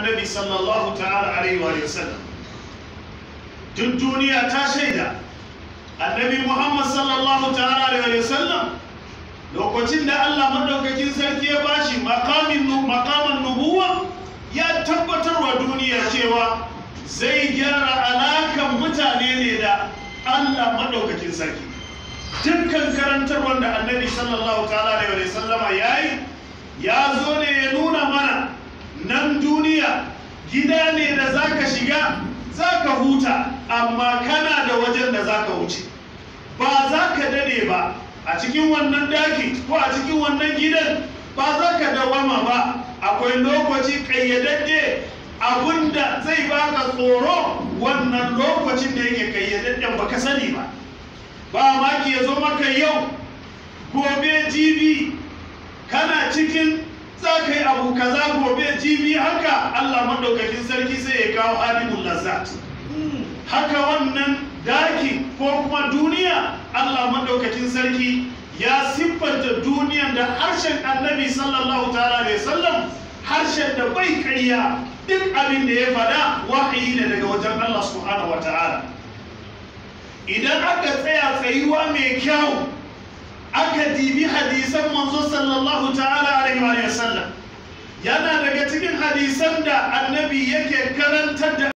annabi sallallahu ta'ala alaihi wa sallam duk duniya ta shaida annabi muhammad sallallahu ta'ala alaihi wa sallam lokacin da allah maɗaukakin sarki ya bashi makamin makaman nubuwa ya tabbatar wa duniya cewa zai gyara alakan mutane ne da allah maɗaukakin sarki dukkan karantar wanda annabi sallallahu ta'ala alaihi wa sallama ya yi ya zo ne ya nuna mana nan duniya gida ne da zaka shiga zaka huta amma kana da wajen da zaka wuce ba za ka dade ba a cikin wannan daki ko a cikin wannan gidan ba za ka dawama ba akwai lokaci kayyadadde abinda zai baka tsoro wannan lokacin da yake kayyadadden baka sani ba ba maki ya zo maka yau gobe jibi kana cikin za ka yi abu kaza gobe jibi haka Allah maɗaukakin sarki sai ya kawo alimun lazat haka wannan daki ko kuma duniya Allah maɗaukakin sarki ya siffanta duniyan da harshen annabi sallallahu ta'ala alaihi sallam harshen da bai ƙarya duk abin da ya faɗa wahayi ne daga wajen Allah subhanahu wa ta'ala idan aka tsaya tsayuwa mai kyau aka dibi hadisan manzo sallallahu ta'ala alaihi wa sallam yana daga cikin hadisan da annabi yake karantar da